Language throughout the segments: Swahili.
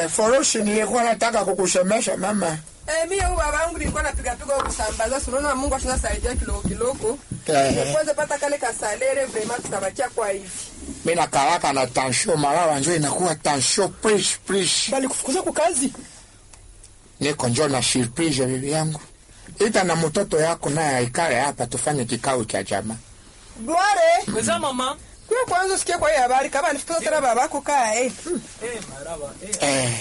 Eh, foroshi nilikuwa nataka kukusemesha mama. Eh, mimi huyu baba yangu nilikuwa napiga piga kusambaza, si unaona Mungu ashasaidia kidogo kidogo. Eh, Kwanza pata kale kasalere vraiment tutabakia kwa hivi. mimi nakalaka na tansho malawa njo inakuwa tansho prish prish. Bali kufukuza kwa kazi. Niko njo na surprise bibi yangu. Ita na mtoto yako naye aikale hapa tufanye kikao cha jamaa. Gloire, Weza mama. kwa kwanza sikia kwa hii habari kama nifukuza tena babako kaa eh. Eh, maraba. Eh. Eh,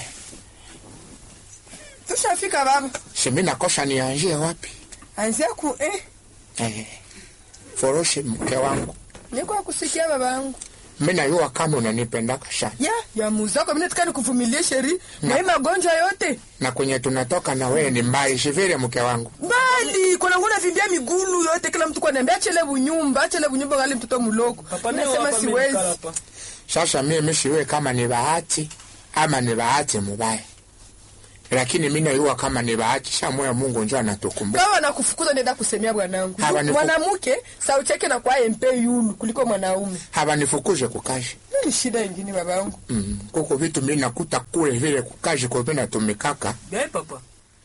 Tushafika baba. si mimi nakosa nianzie wapi? Anzia ku eh. Eh, foroshi mke wangu. Niko kusikia baba yangu. Mimi najua kama unanipendaka sana. Ya, ya muzako mimi nataka nikuvumilie sheri. Na hii magonjwa yote. Na kwenye tunatoka na wewe ni mbali sivile mke wangu. Bali kuna ngona vimbia migulu yote kila mtu kwa niambia chele bunyumba, achele bunyumba ngali mtoto muloko. Papa leo Nasema hapa mimi siwezi. nikala hapa. Sasa mimi siwe kama ni bahati ama ni bahati mubaya, lakini mimi najua kama ni bahati sa moya Mungu njo anatukumbuka. Kama nakufukuza nenda kusemea bwanangu. Hawa nifu- Mwanamke sauti yake na kwa MP yulu kuliko mwanaume. Habanifukuze kukazi Ni shida ingine babangu. mm. Kuko vitu mimi nakuta kule vile kukazi kwa mimi natumikaka Gai papa.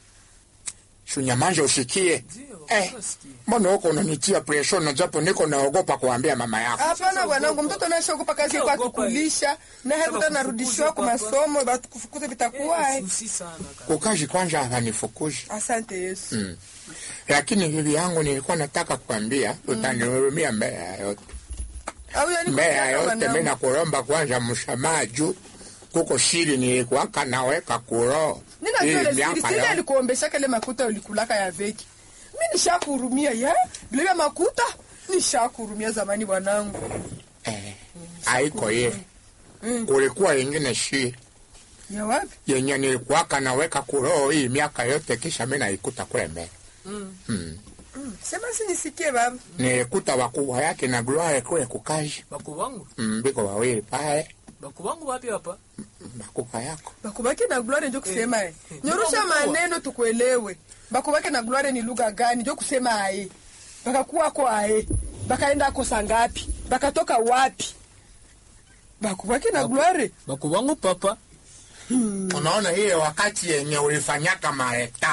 shunyamanja usikie Ndio. eh, nasikia. mbona huko unanitia pressure na japo niko naogopa kuambia mama yako. Hapana bwanangu, mtoto anashogopa kazi kwa Ogopa. kukulisha na Sasa hapo narudishiwa kwa kufukuza papa. masomo, batukufukuze vitakuwa. eh. Susi sana kaka. Kukazi kwanza habanifukuze Asante Yesu. mm. Lakini bibi yangu nilikuwa nataka kuambia utanihurumia mbele ya yote Au yani mbele ya kutaka yote bwanangu. mimi nakulomba kwanza msamaha juu kuko siri nilikuwaka naweka kuroho Nina Hii vile miaka siri siri yote. alikuombesha kale makuta ulikulaka ya veki. Mimi nishakuhurumia ya bila ya makuta nishakuhurumia zamani bwanangu. eh, haiko ile Mm. kulikuwa ingine siri Ya wapi? yenye nilikuwaka naweka kuroho hii miaka yote kisha mimi naikuta kule mbele Mm. mm. Mm. Sema si nisikie baba. nilikuta wakubwa yake na Gloire kule kukazi Baku wangu. mm, biko wawili pale Baku wangu wapi hapa? makubwa yako Bakubake na gloire ndio kusema eh. eh. Nyorosha Ndio mkubwa. maneno tukuelewe. Bakubake na gloire ni lugha gani? Ndio kusema ae. Bakakuwa kwa ae. Bakaenda kosa ngapi? Bakatoka wapi? Bakubake na Baku- gloire. Baku wangu papa. unaona ile wakati yenye ulifanyaka mareta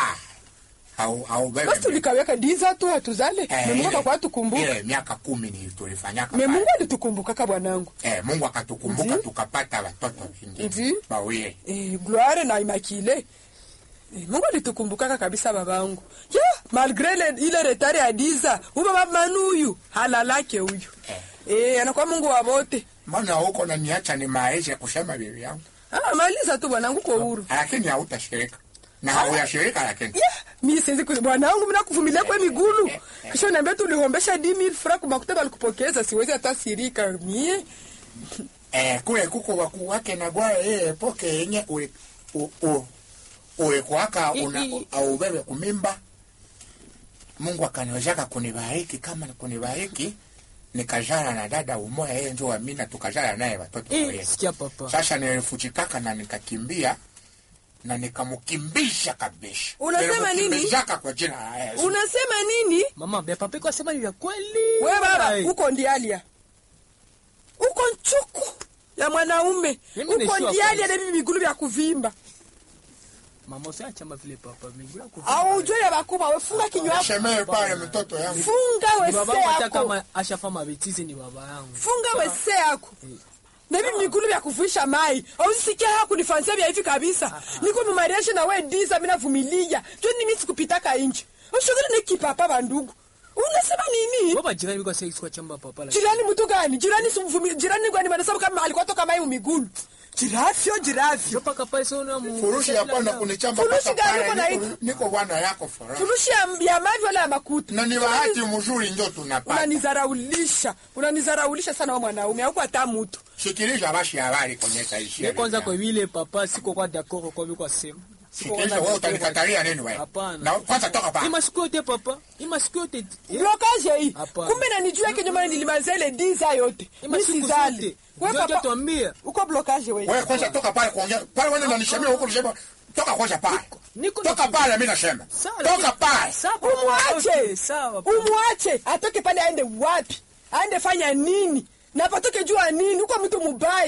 au au bebe Basi tulikaweka diza tu hatuzale. Eh, Mungu ile- kwa tukumbuka. ile miaka kumi ni tulifanyaka Me pale. Mungu alitukumbuka kaka bwanangu. Eh, Mungu akatukumbuka Ndiyo. tukapata watoto wengine Ndiyo. wawili. Eh, gloire na imakile. Eh, Mungu alitukumbukaka kabisa babangu. Ya, malgré le, ile retard ya diza, huyo baba manuyu halalake huyu. Eh. Eh, anakuwa Mungu wa wote. Mbona huko naniacha ni maisha kusema bibi yangu, Ah, maliza tu bwanangu kwa huru. lakini hautashirika na hauyashirika, lakini Yeah, mimi siwezi ku bwanangu mimi nakuvumilia kwa migulu. Kisha niambia tu ulihombesha 10000 francs kwa makuta balikupokeza, siwezi hata sirika mie. eh, kule kuko wakuu wake na gwara ile poke yenye uli- u- u- ulikuwaka I- una i- au bebe kumimba. Mungu akaniwezaka kunibariki kama ni kunibariki nikazala na dada umoja, yeye ndio Amina, tukazala naye watoto Eh, wawili. sikia papa. Sasa nilifuchikaka na nikakimbia na nikamkimbisha kabisa. Unasema nini? Nilimkimbizaka kwa jina la Yesu. Unasema nini? Mama, bia papa iko asema ni vya kweli. Wewe baba, Ai. uko ndialia. Uko nchuku ya mwanaume. Mimi Uko naishiwa ndialia kwanza. na bibi migulu vya kuvimba. Mama usiachama vile papa. Miguu yako. Au ujue ya bakubwa we funga kinywa chako. Shemee pale mtoto yangu. Funga Ni wese baba yangu hata yako. kama ashafa mabitizi ni baba yangu. Funga wese yako. Na bibi migulu vya kuvuisha mai. Au sikia haya kunifansia vya hivi kabisa. Niko mumariashi na we diza mimi navumilia. Jo ni mimi sikupitaka inji. Ushogere ni kipapa bandugu. Unasema nini? Baba jirani biko sasa kwa chamba papa la. Jirani mtu gani? Jirani simvumili. Jirani gani manasema kama alikuwa toka mai migulu. Jirafyo jirafyo. Paka pale sio na mu. Furushi hapana kunichamba Furushi mpaka gani uko na pale. hiki? Niko, niko bwana yako furaha. Furushi ya, ya mavi wala ya makuta. Na ni bahati mzuri ndio tunapata. Unanizaraulisha. Unanizaraulisha sana wewe mwanaume. Hauko hata mtu. Shikilisha basi habari kwenye taishi. Ni kwanza kwa vile papa siko kwa d'accord kwa vile kwa sema. Siko Shikilisha kwa wewe d'accord. utanikatalia nini wewe? Hapana. Na kwanza toka pale. Ima siku yote papa. Ima siku yote. Eh, Blokaje hii. Hapana. Kumbe nanijua kenye maana nilimaliza ile diza yote. Ima Mimi siku sizali. zote. Wewe Ndio papa tuambie. uko blokaje wewe. Wewe kwanza toka pale kuongea. Pale wewe unanishamia huko unasema toka kwanza pale. Niko Toka pale mimi nasema. Sawa, Toka lakini- pale. Sawa. papa. Umwache. Okay, Sawa. papa. Umwache atoke pale aende wapi? Aende fanya nini? Na patoke jua nini? Uko mtu mubaya.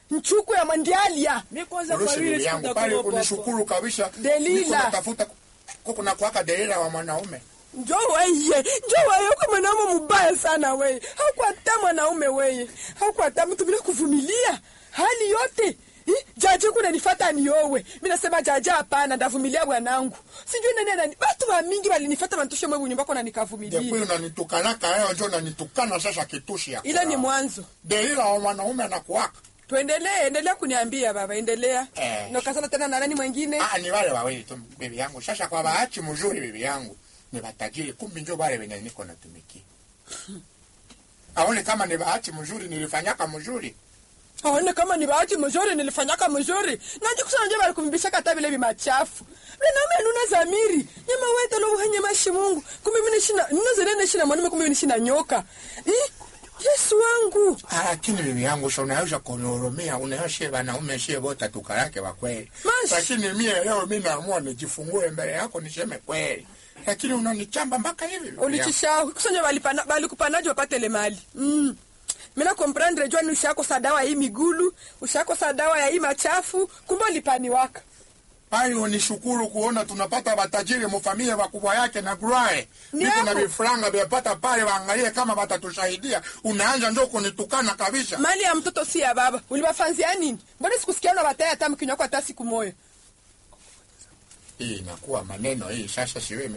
nchuku ya mandialia mi kwanza kwa urusi vile bibi yangu sikuta pale kwa papa. kunishukuru kabisa Delila. Niko natafuta kuko na kuwaka delila wa mwanaume njo weye njo weye uko mwanaume mubaya sana weye haukwata mwanaume weye haukwata mtu bila kuvumilia hali yote Ih, jaje kuna nifata niowe mi nasema jaje hapana ndavumilia bwanangu sijui nani anani batu wa mingi walinifata bantushe mwe bunyumbako na nikavumilia jekwi unanitukanaka leo njo nanitukana sasa kitushi ya ile ni kulala. mwanzo delila wa mwanaume anakuwaka tuendelee endelea kuniambia baba endelea Eh. nokasana tena na nani mwingine Ah, ni wale wawili tu bibi yangu sasa kwa bahati mzuri bibi yangu ni watajiri kumbi njo wale wenye niko natumikia aone kama ni bahati mzuri nilifanyaka mzuri aone kama ni bahati mzuri nilifanyaka mzuri nanje kusana nje bali kumbisha kata vile bimachafu binaume nuna zamiri nyama wete lo uhanye mashi mungu kumbe mimi nishina nuna zene nishina mwanaume kumbe mimi nishina nyoka eh Yesu wangu Ah, lakini bibi yangu sa unaweza kunihurumia unaoshe wanaume shie wote tukarake wa kweli Mash. lakini mie leo mi naamua nijifungue mbele yako niseme kweli lakini unanichamba mpaka hivi bibi yangu. ulichisha kusanya bali pana bali kupanaje wapate le mali mm mina comprendre jua ni ushakosa dawa ya hii migulu ushakosa dawa ya hii machafu kumbe ulipani waka Hayo ni shukuru kuona tunapata watajiri mufamilia wakubwa yake na grae Ni niko na hapo. vifranga vyapata pale, waangalie kama watatusaidia. Unaanza njo kunitukana kabisa. mali ya mtoto si ya baba uliwafanzia nini mbona sikusikia na wataya hata mkinywa kwa hata siku moja Hii inakuwa maneno hii sasa, siwe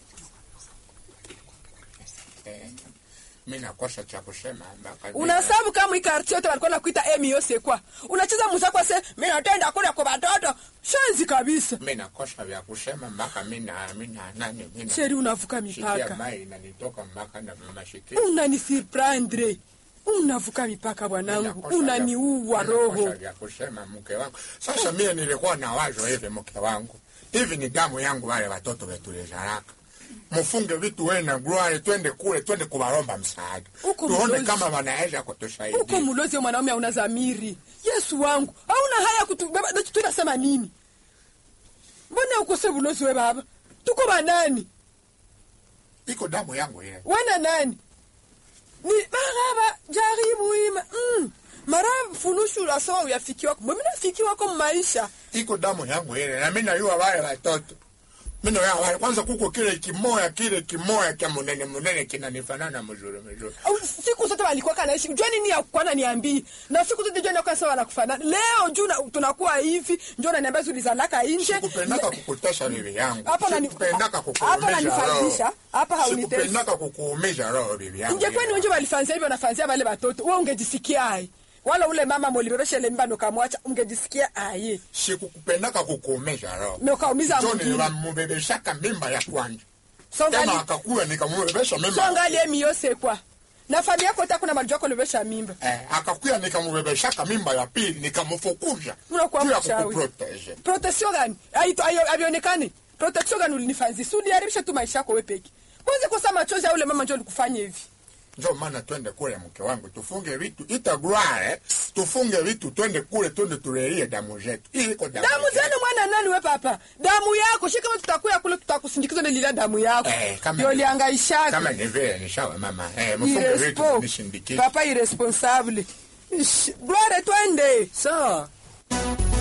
eh, mi nakosa cha kusema mpaka unasabu kama ikarti yote walikuwa nakuita emi yose kwa unacheza muzako se mi natenda kule kwa watoto shenzi kabisa mi nakosa vya kusema mpaka mi na mi na nani mi na sheri unavuka shikia mipaka mai inanitoka mpaka na mashikio unanisurprendre unavuka mipaka bwanangu Ninakosa unaniua vya- ninakosa roho vya kusema mke wangu. Sasa mie nilikuwa na wazo hivi, mke wangu, hivi ni damu yangu, wale watoto vetulizaraka mufunge vitu we na gruare, twende kule, twende kuwaromba msaada, Huko tuone mlozi. kama wanaweza uko kutusaidia. mulozi wa mwanaume hauna zamiri yesu wangu hauna haya kutubeba tunasema nini mbona ukose bulozi we baba tuko banani Iko damu yangu ile. wana nani ni maraba jaribu ima mm. mara funushula sawa uyafikiwako mwe minafikiwako mmaisha iko damu yangu ile, na mimi najua wale watoto mimi najua wale kwanza, kuko kile kimoya kile kimoya cha munene munene kinanifanana mzuri mzuri. Au siku zote walikuwa kanaishi jua nini ya kwana niambii na siku zote jua nakuwa sawa wanakufanana leo juu na- tunakuwa hivi njo naniambia zulizalaka nje Sikupendaka kukutesa bibi yangu, Hapa unani- sikupendaka hapa kukuumiza unanifaidisha, roho, hapa haunitesi. sikupendaka kukuumiza roho bibi yangu. ingekuwa ni wenje walifanzia hivyo wanafanzia wale watoto we ungejisikia ai wala ule mama molibereshele mimba nokamwacha ungejisikia aye sikukupendaka kukuumiza roho nokaumiza jo mwingine nilamubebeshaka mimba ya kwanza songali tena akakuya nikamubebesha mimba songali emi yose kwa na familia yako takuna malijua kolobesha mimba eh, akakuya nikamubebeshaka mimba ya pili nikamufukuza Unakuwa juu ya mchawi. kukuprotege protection gani Aito- ayo- avionekane protection gani ulinifanzi si uliharibisha tu maisha yako we peke kwanza kosa machozi ya ule mama njo likufanya hivi njo maana twende kule mke wangu tufunge vitu itagware tufunge vitu twende kule twende tulelie damu zetu Hii iko damu damu zetu. zenu mwana nani we papa damu yako shi kama tutakuya kule tutakusindikiza nilila damu yako Eh, kama ndio ni- liangaishaka kama ni vile ni sawa mama eh, mfunge vitu Irespo. nishindikize papa irresponsable Ish, gloire twende sawa